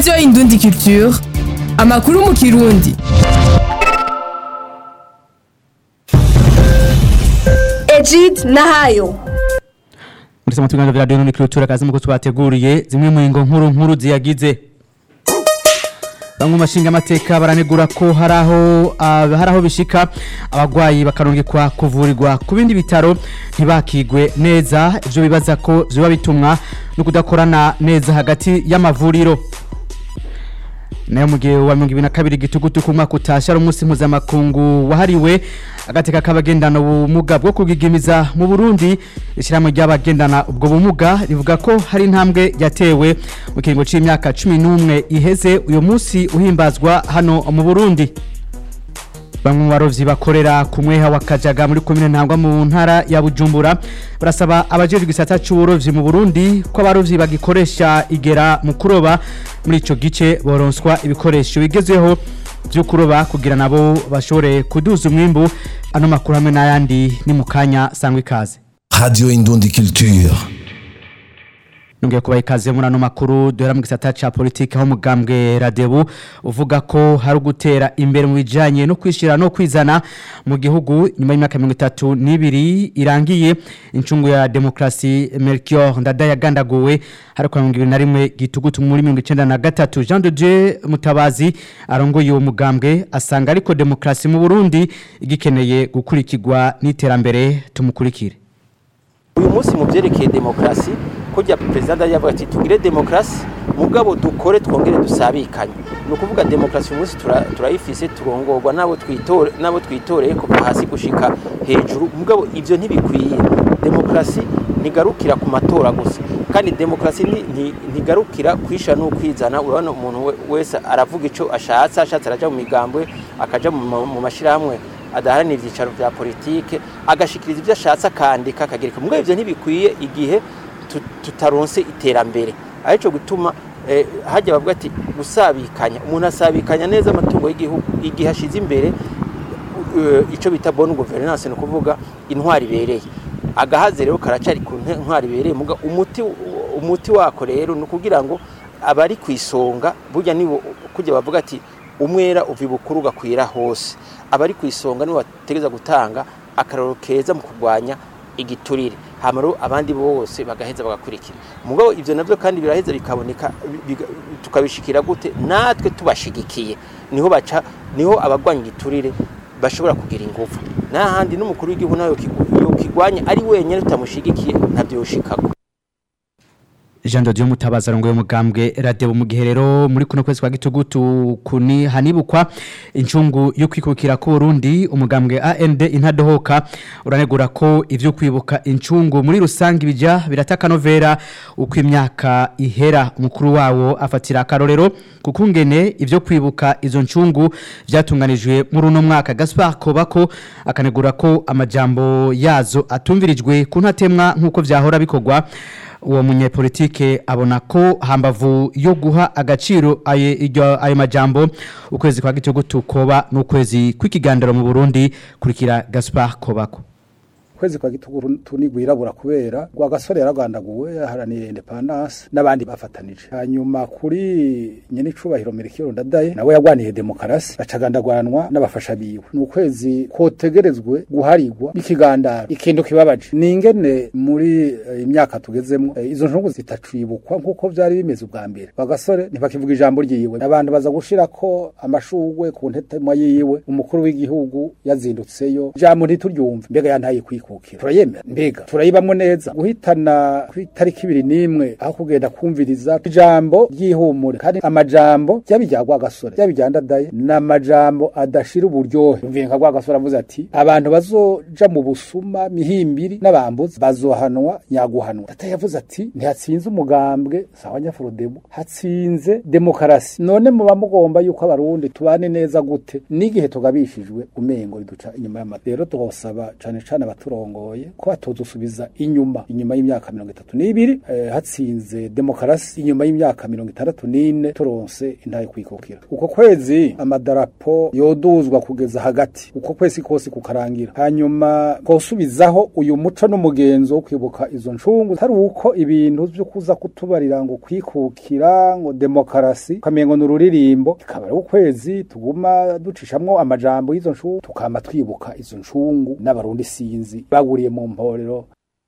radiyo indundi culture amakuru mu kirundi Egid Nahayo muri sama tuganiro vya radio indundi culture kazi muko twateguriye zimwe mu ngo nkuru nkuru ziyagize bamwe mashinga amateka baranegura ko haraho haraho bishika abagwayi bakarungikwa kuvurirwa ku bindi bitaro ntibakigwe neza ivyo bibaza ko vyoba bitumwa no kudakorana neza hagati y'amavuriro nayo mu gihe wa mirongo ibiri na kabiri gitugutu ku mwaka utasha ari umunsi mpuzamakungu wahariwe agateka k'abagendana ubumuga bwo kugigimiza mu burundi ishyirahamwe ry'abagendana ubwo bumuga rivuga ko hari intambwe yatewe mu kiringo cy'imyaka cumi n'umwe iheze uyu munsi uhimbazwa hano mu burundi bamwe mu barovyi bakorera ku mweha wa kajaga muri komine ntangwa mu ntara ya bujumbura barasaba abajejwe igisata c'uburovyi mu burundi ko abarovyi bagikoresha igera mu kuroba muri ico gice boronswa ibikoresho bigezweho vyo kuroba kugira nabo bashobore kuduza umwimbu ano makuru hamwe n'ayandi ni mu kanya sangwa ikaze Radio Indundi Culture. nongeye kubaha ikaze muri ano makuru duhera mu gisata ca politiki aho umugambwe radebu uvuga ko hari ugutera imbere mu bijanye no kwishira no kwizana mu gihugu nyuma y'imyaka mirongo itatu n'ibiri irangiye incungu ya demokrasi melchior ndada yagandaguwe hariko mirongo ibiri na rimwe gitugutu muri mirongo icenda na gatatu jean de dieu mutabazi arongoye uwo mugambwe asanga ariko demokrasi mu burundi igikeneye gukurikirwa n'iterambere tumukurikire uyu munsi mu byerekeye demokarasi kujya perezida yavuga ati tugire demokarasi mugabo dukore twongere dusabikanye ni ukuvuga demokarasi uyu munsi tura- turayifise turongorwa n'abo twitore n'abo twitoreye kuva hasi gushika hejuru mugabo ivyo ntibikwiye demokarasi ntigarukira ku matora gusa kandi demokarasi ni- ni- ntigarukira kwisha n'ukwizana urabona umuntu we- wese aravuga ico ashatse ashatse araja mu migambwe akaja mu ma- mu mashirahamwe adaharanira ibyicaro bya politike agashikiriza ibyo ashatse akandika akagereka mugabo ivyo ntibikwiye igihe tu- tutaronse iterambere arico gutuma eh, hajya bavuga ati gusabikanya umuntu asabikanya neza amatungo y'igihugu igihe ashize imbere eh, ico bita bonne gouvernance ni ukuvuga intwari ibereye agahaze rero karacari ku nte- ntwari ibereye muga umuti umuti wako rero ni ukugira ngo abari ku isonga burya nibo kujya bavuga ati umwera uva ibukuru ugakwira hose abari ku isonga nibo bategereza gutanga akararo keza mu kurwanya igiturire hama rero abandi bose bagaheza bagakurikira mugabo ivyo navyo kandi biraheza bikaboneka biga- tukabishikira gute natwe tubashigikiye niho baca niho abagwanya igiturire bashobora kugira ingufu n'ahandi n'umukuru w'igihugu nawe yokigwanya ari wenyine tutamushigikiye ntabyo yoshikako Jean de Dieu Mutabaza arongoye umugambwe radebo mu gihe rero muri kuno kwezi kwa gitugutu kuni hanibukwa incungu yo kwikukira ku Burundi umugambwe AND intadohoka uranegura ko ivyo kwibuka incungu muri rusangi bija birataka novera uko imyaka ihera umukuru wawo afatira akarorero kukungene ivyo kwibuka izo ncungu vyatunganijwe muri uno mwaka Gaspar Kobako akanegura ko amajambo yazo atumvirijwe kuntatemwa nkuko vyahora bikorwa uwo munyepolitike abona ko hambavu yo guha agaciro aye iryo ayo majambo ukwezi kwa gitugutu koba n'ukwezi kw'ikiganiro mu Burundi kurikira Gaspar Kobako kwezi kwa gituguru tunigwirabura kubera gwa gasore yaragandaguwe yaharaniye independence n'abandi bafatanije hanyuma kuri nyene icubahiro Melchior Ndadaye nawe yagwaniye demokarasi bacagandagwanwa n'abafasha biwe ni ukwezi kotegerezwe guharigwa n'ikigandaro ikintu kibabaje ni ingene muri eh, imyaka tugezemwo eh, izo ntungu zitacibukwa nk'uko vyari bimeze ubwa mbere gwa gasore ntibakivuga ijambo ryiwe abantu baza gushirako amashugwe ku ntetema yiwe umukuru w'igihugu yazindutseyo ijambo ntituryumve mbega yantaye kwikukira turayemera mbega turayibamwo neza guhitana ku itariki ibiri n'imwe aho kugenda kumviriza ijambo ry'ihumure kandi amajambo yaba irya rwagasore yaba irya ndadaye ni amajambo adashira uburyohe yumviye nka rwagasore avuze ati abantu bazoja mu busuma mihimbiri n'abambuzi bazohanwa nyaguhanwa data yavuze ati ntihatsinze umugambwe sawa nyafurodebu hatsinze demokarasi none muba mugomba yuko abarundi tubane neza gute n'igihe tugabishijwe umengo riduca inyuma y'amata rero tuhosaba cane cane abatura baturongoye ko batozusubiza inyuma inyuma y'imyaka mirongo itatu n'ibiri eh, hatsinze demokarasi inyuma y'imyaka mirongo itandatu n'ine turonse intaye kwikukira uko kwezi amadarapo yoduzwa kugeza hagati uko kwezi kose kukarangira hanyuma kosubizaho uyu muco n'umugenzo wo kwibuka izo ncungu hari uko ibintu vyo kuza kutubarira ngo kwikukira ngo demokarasi ukamengo ni ururirimbo ikaba ari ukwezi tuguma ducishamwo amajambo y'izo ncungu tukama twibuka izo ncungu n'abarundi sinzi baguriye mu mporero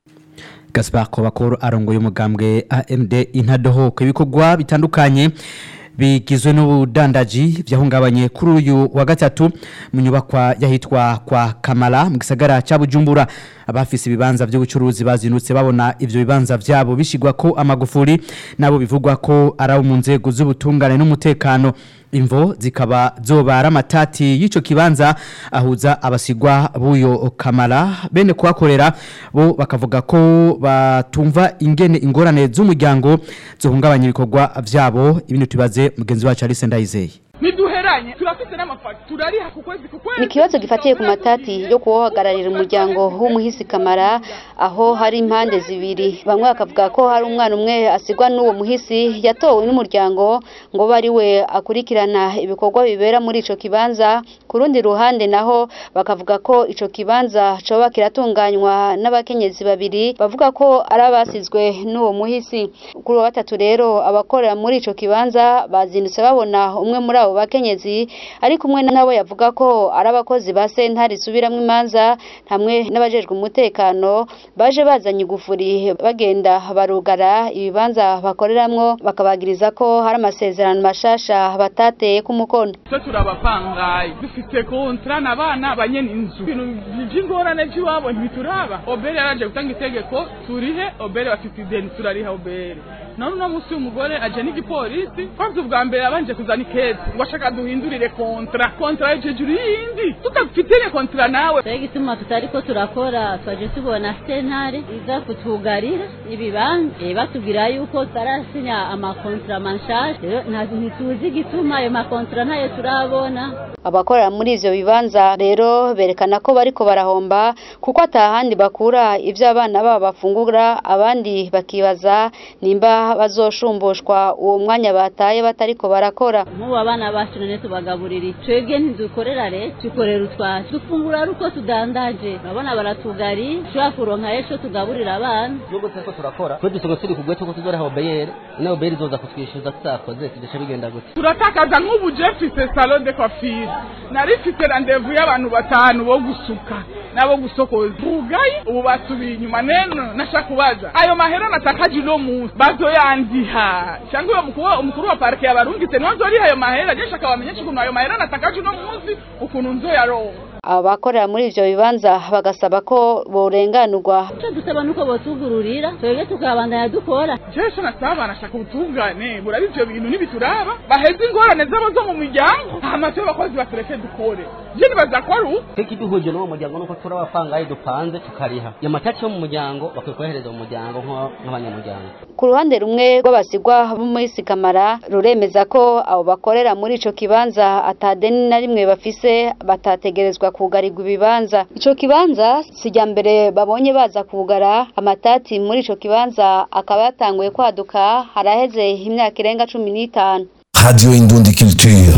Gaspar Kobakoro arongoye umugambwe AMD intadohoka ibikorwa bitandukanye bigizwe n'ubudandaji vyahungabanye kuri uyu wa gatatu mu nyubakwa yahitwa kwa Kamala mu gisagara ca Bujumbura abafise ibibanza by'ubucuruzi bazinutse babona ivyo bibanza vyabo bishigwa ko amagufuri nabo bivugwa ko ari mu nzego z'ubutungane n'umutekano imvo zikaba zoba ari amatati y'ico kibanza ahuza abasigwa b'uyo kamara bene kuhakorera bo bakavuga ko batumva ingene ingorane z'umuryango zohungabanya ibikorwa vyabo ibintu tubaze mugenzi wacu Alice Ndayizeye ntiduheranye turafite n'amafagitura ariha ku kwezi ku kwezi ni ikibazo gifatiye ku matati yo kuwuhagararira umuryango w'umuhisi kamara aho hari impande zibiri bamwe bakavuga ko hari umwana umwe asigwa n'uwo muhisi yatowe n'umuryango ngo bari we akurikirana ibikorwa bibera muri ico kibanza ku rundi ruhande naho bakavuga ko ico kibanza coba kiratunganywa n'abakenyezi babiri bavuga ko ari abasizwe n'uwo muhisi kuri wa gatatu rero abakorera muri ico kibanza bazindutse babona umwe muri abo bakenyezi ari kumwe nabo yavuga ko ari abakozi ba sentare isubiramwo imanza hamwe n'abajejwe umutekano baje bazanye igufuri bagenda barugara ibibanza bakoreramwo bakabagiriza ko hari amasezerano mashasha batateye ku mukono twe turabapangaye dufite kontra n'abana banyene inzu ibintu by'ingorane by'iwabo ntibituraba obere yaraje gutanga itegeko turihe obere bafite ideni turariha obere none uno munsi w'umugore aje n'igipolisi kwanza ubwa mbere yabanje kuzana ikezi ngo ashaka duhindurire kontra kontra hejuru y'indi tutafitire kontra nawe Twege igituma tutariko turakora twaje tubona sentare iza kutugarira ibibanza eh, batubwira yuko tarasinya amakontra manshasha rero nta- ntituzi igituma ayo makontra ntayo turabona abakorera muri ivyo bibanza rero berekana ko bariko barahomba kuko atahandi bakura ivyo abana babo bafungura abandi bakibaza nimba bazoshumbushwa uwo mwanya bataye batariko barakora nk'ubu abana bacu none tubagaburira iki? twebwe ntidukorera leta dukorera utwacu dufungura ari uko tudandaje urabona baratugari ushobora kuronka ejo tugaburira abana nubwo turiko turakora twe dusoga turi kugwe tuko tuzoreha obeyere ino obeyere izoza kutwishyuza tutakoze tudesha bigenda gute turatakaza nk'ubu je mfise salon de coiffure nari mfise randevu y'abantu batanu bo gusuka nabo gusokoza bugayi ubu basubiye inyuma neno nasha kubaza ayo mahera natakaje uno munsi bazoyandiha cyangwa uyo mukuru umukuru wa parike yabarungitse niwe nzoriha ayo mahera je nshaka bamenyesha ukuntu ayo mahera natakaje uno munsi ukuntu nzoyaronka abakorera muri ivyo bibanza bagasaba ko borenganurwa icyo dusaba nuko botugururira twebwe tukabandanya dukora jesho nasaba nashaka ubutungane buraba ivyo bintu ntibituraba baheze ingorane zabo zo mu miryango hama twe abakozi batureke dukore je nibaza ko ari uko tweke iduhuje n'uwo muryango nuko turi abapangayi dupanze tukariha iyo matati yo mu muryango bakwiye kuyahereza mu muryango nk'aba- nk'abanyamuryango ku ruhande rumwe rw'abasigwa b'umuhisi kamara ruremeza ko abo bakorera muri ico kibanza atadeni na rimwe bafise batategerezwa kugarirwa ibibanza ico kibanza sijya mbere babonye baza kugara amatati muri ico kibanza akaba yatanguye kwaduka haraheze imyaka irenga cumi n'itanu Radio Indundi Culture.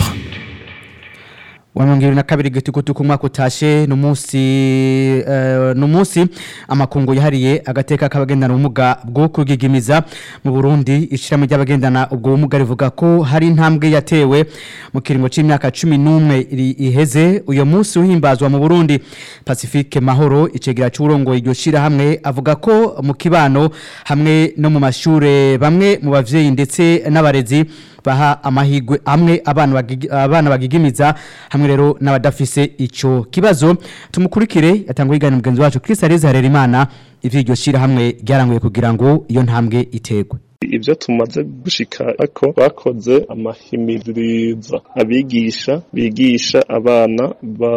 wa mirongo ibiri na kabiri gitukutuku umwaka utashe ni umunsi eh, ni umunsi amakungu yahariye agateka k'abagendana ubumuga bwo kugigimiza mu burundi ishyirahamwe ry'abagendana ubwo bumuga rivuga ko hari intambwe yatewe mu kiringo cy'imyaka cumi n'umwe iri- iheze uyu munsi uhimbazwa mu burundi pacifique mahoro icegera cy'uburongoye iryo shyirahamwe avuga ko mu kibano hamwe no mu mashure bamwe mu bavyeyi ndetse n'abarezi baha amahigwe amwe abana bagigi- abana bagigimiza hamwe rero n'abadafise ico kibazo tumukurikire yatangwa igana mugenzi wacu Chris Areza Harerimana ivy'iryo shira hamwe ryaranguye kugira ngo iyo ntambwe itegwe ibyo tumaze gushika ko bakoze amahimiriza abigisha bigisha abana ba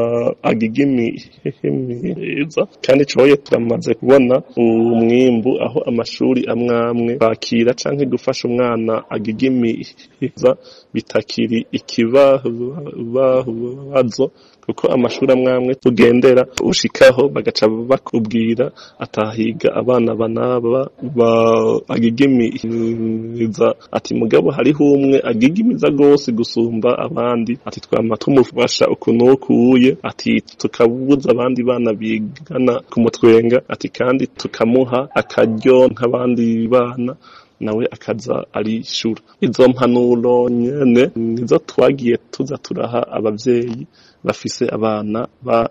agigimiriza kandi coye turamaze kubona umwimbu aho amashuri amwe amwe bakira canke gufasha umwana agigimiriza bitakiri ikibazo kuko amashuri amwe amwe tugendera ushikaho bagaca bakubwira atahiga abana banaba bagigimiza ati mugabo hariho umwe agigimiza rwose gusumba abandi ati twama tumufasha ukuntu ukuye ati tukabuza abandi bana bigana ku mutwenga ati kandi tukamuha akaryo nk'abandi bana nawe akaza arishura izo mpanuro nyene nizo twagiye tuza turaha abavyeyi bafise abana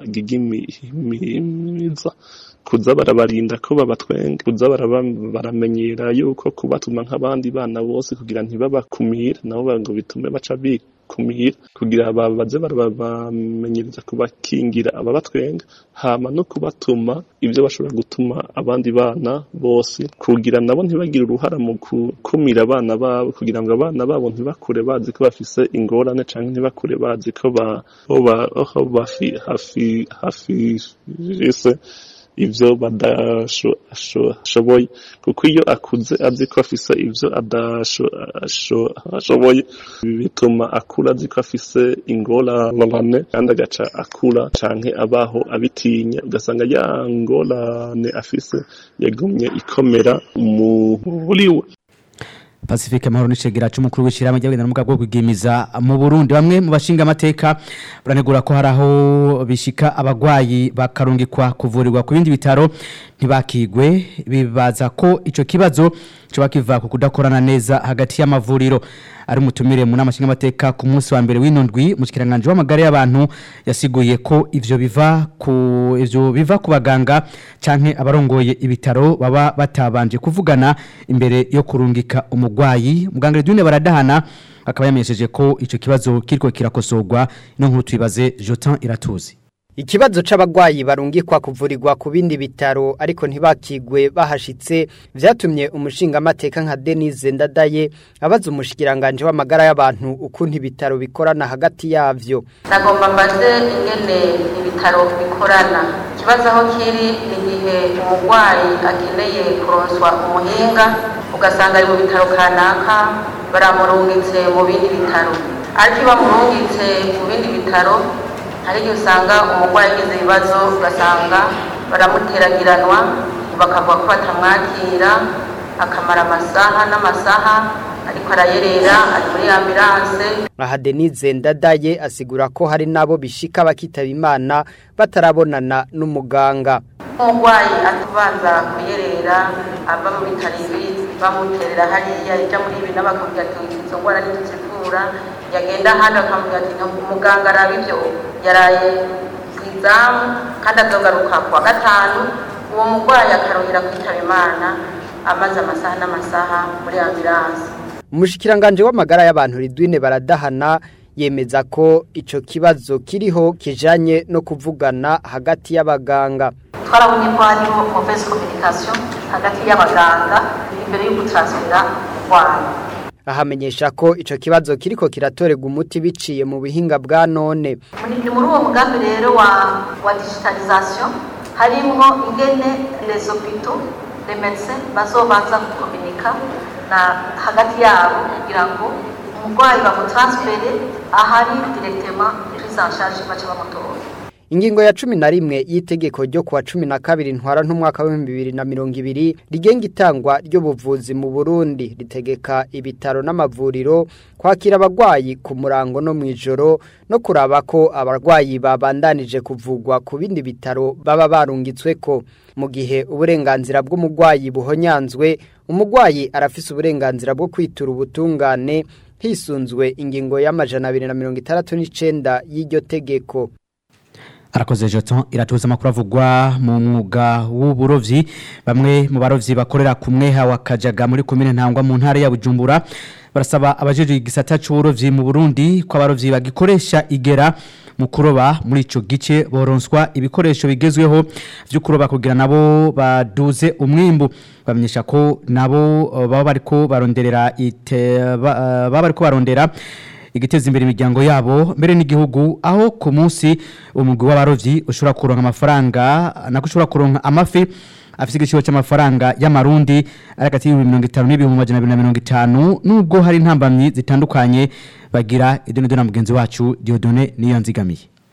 bagigimiza kuza barabarinda ko babatwenga kuza baramenyera yuko kubatuma nk'abandi bana bose kugira ntibabakumire nabo ngo bitume baca bikumira kugira babaze barabamenyereza kubakingira ababatwenga hama no kubatuma ibyo bashobora gutuma abandi bana bose kugira nabo ntibagire uruhara mu gukumira abana babo kugira ngo abana babo ntibakure bazi ko bafise ingorane canke ntibakure bazi ko ba hafi hafi hafi ivyo badashoboye kuko iyo akuze azi ko afise ivyo adashoboye bituma akura azi ko afise ingorane kandi agaca akura canke abaho abitinya ugasanga ya ngorane afise yagumye ikomera muri we Pacifique Mahoro n'icegera c'umukuru w'ishirahamwe ry'abagenda n'umuga bwo kwigimiza mu Burundi bamwe mu bashinga amateka baranegura ko haraho bishika abagwayi bakarungikwa kuvurirwa ku bindi bitaro ntibakigwe bibaza ko ico kibazo cyo kiva ku kudakorana neza hagati y'amavuriro ari umutumire mu nama amateka ku munsi wa mbere w'inundwi mu kiranganje w'amagare y'abantu yasiguye ko ivyo biva ku ivyo biva ku baganga canke abarongoye ibitaro baba batabanje kuvugana imbere yo kurungika umugwayi muganga Edwine baradahana akaba yamenyesheje ko ico kibazo kiriko kirakosorwa no nkuru tubibaze Jotin Iratuzi Ikibazo c'abagwayi barungikwa kuvurirwa ku bindi bitaro ariko ntibakigwe bahashitse vyatumye umushinga amateka nka Denise Ndadaye abaza umushikiranganje w'amagara y'abantu ukuntu ibitaro bikorana hagati yavyo. Nagomba mbaze ingene ibitaro bikorana. Ikibazo aho kiri ni igihe umugwayi akeneye kuronswa umuhinga ugasanga ari mu bitaro kanaka baramurungitse mu bindi bitaro. Ariko iyo bamurungitse mu bindi bitaro hari igihe usanga umurwayi agize ibibazo ugasanga baramuteragiranwa bakavuga ko batamwakira akamara amasaha n'amasaha ariko arayerera ari muri ambilanse aha Denise Ndadaye asigura ko hari nabo bishika bakitaba imana batarabonana n'umuganga umurwayi atubanza kuyerera ava mu bitaro ibi bamuterera hariya ija muri ibi n'abakambwira ati izo ngwara ntituzivura yagenda ahandi bakamubwira ati umuganga araba ibyo yaraye ku izamu kandi azogaruka ku wa gatanu uwo murwayi akaruhira kwitaba imana amaze amasaha n'amasaha muri ambilanse umushikiranganje w'amagara y'abantu Ridwine baradahana yemeza ko ico kibazo kiriho kijanye no kuvugana hagati y'abaganga twarabonye ko hariho mauvaise communication hagati y'abaganga imbere yo gutransfera umurwayi ahamenyesha ko ico kibazo kiriko kiratorega umuti biciye mu bihinga bwa none ni muri uwo mugambi rero wa wa digitalisation harimwo ingene les hôpitaux les médecins bazobanza gukominika na hagati yabo kugira ngo umurwayi bamutransfere ahari directement prise en charge baca bamutora Ingingo ya cumi na rimwe y'itegeko ryo kuwa cumi na kabiri ntwara n'umwaka w'ibihumbi bibiri na mirongo ibiri rigenga itangwa ry'ubuvuzi mu Burundi ritegeka ibitaro n'amavuriro kwakira abagwayi ku murango no mu ijoro no kuraba ko abarwayi babandanije kuvugwa ku bindi bitaro baba barungitsweko mu gihe uburenganzira bw'umugwayi buhonyanzwe umugwayi arafise uburenganzira bwo kwitura ubutungane hisunzwe ingingo y'amajana abiri na mirongo itandatu n'icenda y'iryo tegeko arakoze jeton iratuza amakuru avugwa mu mwuga w'uburovyi bamwe mu barovyi bakorera ku mweha wa kajaga muri komine ntangwa mu ntara ya bujumbura barasaba abajejwe igisata c'uburovyi mu burundi ko abarovyi bagikoresha igera mu kuroba muri ico gice boronswa ibikoresho bigezweho vyo kuroba kugira nabo baduze umwimbu bamenyesha ko nabo baba bariko baronderera ite baba bariko barondera igiteza imbere imiryango yabo mbere n'igihugu aho ku munsi umugwi w'abarovyi ushobora kuronka amafaranga nako ushobora kuronka amafi afite igiciro cy'amafaranga y'amarundi ari hagati y'ibihumbi mirongo itanu n'ibihumbi magana abiri na mirongo itanu nubwo hari intambamyi zitandukanye bagira idoni na mugenzi wacu diodone niyo nzigamiye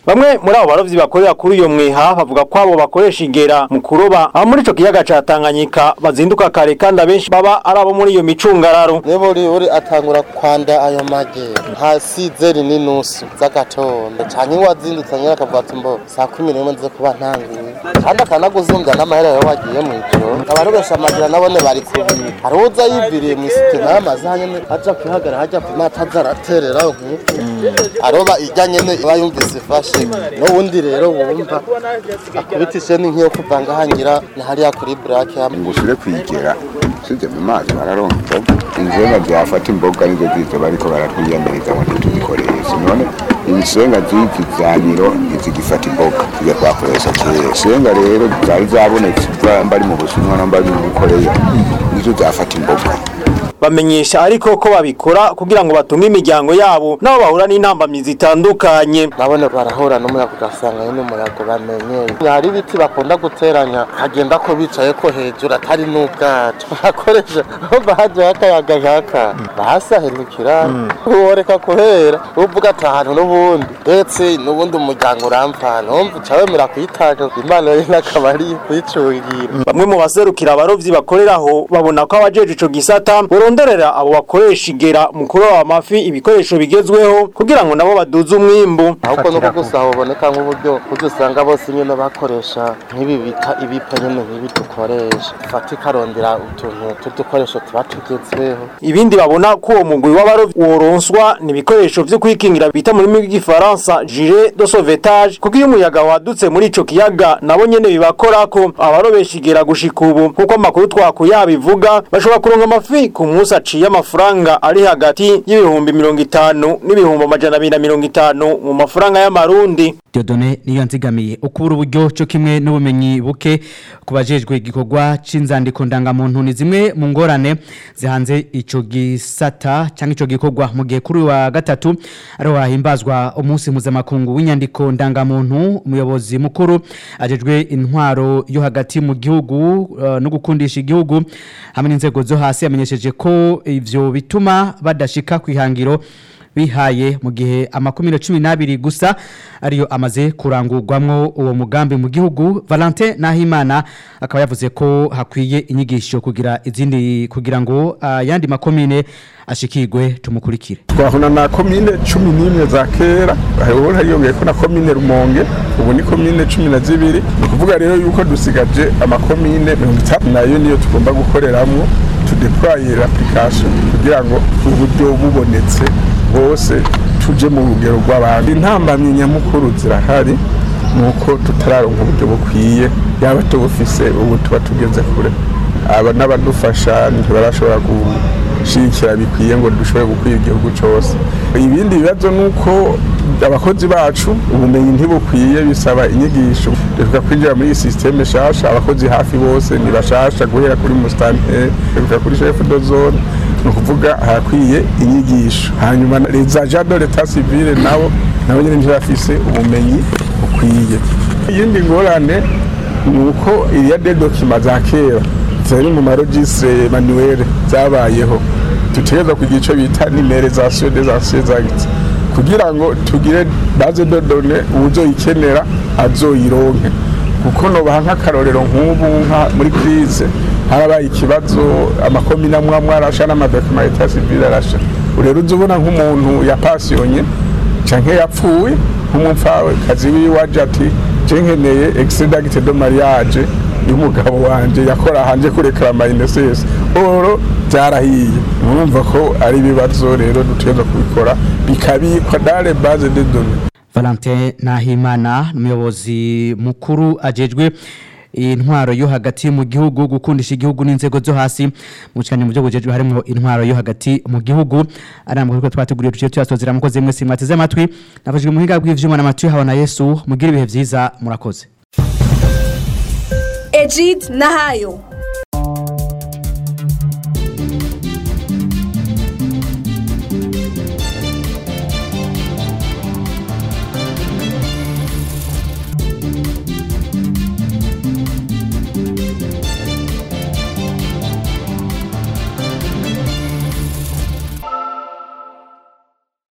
bamwe muri abo barovyi bakorera kuri uyo mwiha bavuga ko abo bakoresha ingera mu kuroba aho muri ico kiyaga ca Tanganyika bazinduka kare kandi abenshi baba ari abo muri iyo micungararo Nebori uri atangura kwanda ayo mage hasi zeri n'inusu z'agatondo canke wazindutse nyene akavuga ati mbo saa kumi n'imwe nze kuba ntanguye kandi akanaguzumbya n'amahera yawe wagiye mw'ijoro abarobesha amagira nabone bari kubiri hari uza yiviriye mw'isite n'amazi hanyene aja kwihagara hajya ku mazi aza araterera nk'uko aroba irya nyene iba yumvise ifashe n'uwundi rero wumva akubitishe n'inkiyo kuva ngahangira na hariya kuri burake hamwe ngusure kwigera usize mu mazi bararonka imboga inzenga zafata imboga nizo zizo bariko baratwiyamiriza ngo ntituzikoreshe none ibisenga z'iki zaniro ntizigifata imboga tujya twakoresha kera isenga rero zari zabonetse mbari mu bushinwa no mbari mu koreya nizo zafata imboga bamenyesha ariko ko babikora kugira ngo batunge imiryango yabo nabo bahura n'intambamyi zitandukanye nabone barahura n'umuyaga ugasanga nyine umuyaga bamenyeye hari ibiti bakunda guteranya hagenda ko bicaye ko hejuru atari n'ubwato bakoresha bahajeho akayaga nkaka bahasahirukira woreka kuhera uvuga ati ahantu n'ubundi ndetse n'ubundi umuryango uramfana wumva uca wemera kuyitanga imana rero akaba ari kuyicungira bamwe mu baserukira abarovyi bakoreraho babona ko abajeje ico gisata boronderera abo bakoresha igera mu kuroba amafi ibikoresho bigezweho kugira ngo nabo baduze umwimbu ahubwo nuko gusa haboneka nk'uburyo buryo usanga bose nyine bakoresha nk'ibi bita ibipa nyine nk'ibi dukoresha fata ikarondera utuntu tw'udukoresho tuba tugezweho ibindi babona ko uwo mugwi w'abarovyi woronswa ni ibikoresho vyo kwikingira bita mu rurimi rw'igifaransa gilet de sauvetage kuko iyo umuyaga wadutse muri ico kiyaga nabo nyene bibakorako abarobesha igera gushika ubu nkuko amakuru twakuye abivuga bashobora kuronka amafi ku munsi aciye amafaranga ari hagati y'ibihumbi mirongo itanu n'ibihumbi amajana abiri na mirongo itanu mu mafaranga y'amarundi Diodone niyo nzigamiye ukubura uburyo cyo kimwe n'ubumenyi buke kubajejwe igikorwa c'inzandiko ndangamuntu ni zimwe mu ngorane zihanze ico gisata cyangwa ico gikorwa mu gihe kuri wa gatatu ariho hahimbazwa umunsi mpuzamakungu w'inyandiko ndangamuntu umuyobozi mukuru ajejwe intwaro yo hagati mu gihugu uh, no gukundisha igihugu hamwe n'inzego zo hasi yamenyesheje ko ivyo bituma badashika kwihangiro bihaye mu gihe amakumiro cumi n'abiri gusa ariyo amaze kurangurwamwo uwo mugambi mu gihugu Valentin Nahimana akaba yavuze ko hakwiye inyigisho kugira izindi kugira ngo ayandi makomine ashikirwe tumukurikire twahuna na komine cumi n'imwe za kera hahora hiyongeyeko na komine rumonge ubu ni komine cumi na zibiri ni ukuvuga rero yuko dusigaje amakomine mirongo itanu nayo niyo tugomba gukoreramwo tudeploye l'application kugira ngo uburyo bubonetse bose tuje mu rugero rw'abandi intambamyi nyamukuru zirahari nuko tutararonka uburyo bukwiye yaba tubufise ubu tuba tugeze kure aba n'abadufasha ntibarashobora gushigikira bikwiye ngo dushobore gukwira igihugu cyose ibindi bibazo ni uko abakozi bacu ubumenyi ntibukwiye bisaba inyigisho dushobora kwinjira muri iyi sisiteme nshasha abakozi hafi bose ni bashasha guhera kuri musitanteri dushobora kuri shefu do zone ni ukuvuga harakwiye inyigisho hanyuma za jado leta sivile nabo nabo nyine ntibafise ubumenyi bukwiye iyindi ngorane ni uko iriya de dokima za kera zari mu marogise manuwere zabayeho dutegereza kugira icyo bita nimerizasiyo des anciens actes kugira ngo tugire base de données uwuzoyikenera azoyironke kuko nobaha nk'akarorero nk'ubu nka muri crise harabaye ikibazo amakomine amwe amwe arasha n'amadokima leta civile arasha rero uza ubona nk'umuntu yapasiyonye canke yapfuye nk'umupfawe kazi wiwe aje ati je nkeneye excedagite de mariage y'umugabo wanje yakora hanje kurekera mainesesi oro byarahiye murumva ko ari ibibazo rero dutegereza kubikora bikabikwa dale base de données Valentin Nahimana umuyobozi mukuru ajejwe intwaro yo hagati mu gihugu gukundisha igihugu n'inzego zo hasi mu cyane mu byo bujejwe harimo intwaro yo hagati mu gihugu arambwa ko twateguriye tuciye tuyasozera mukoze mwese mwateze amatwi nafashijwe mu hinga bw'ivyuma n'amatwi habona Yesu mugira ibihe vyiza murakoze Ejid Nahayo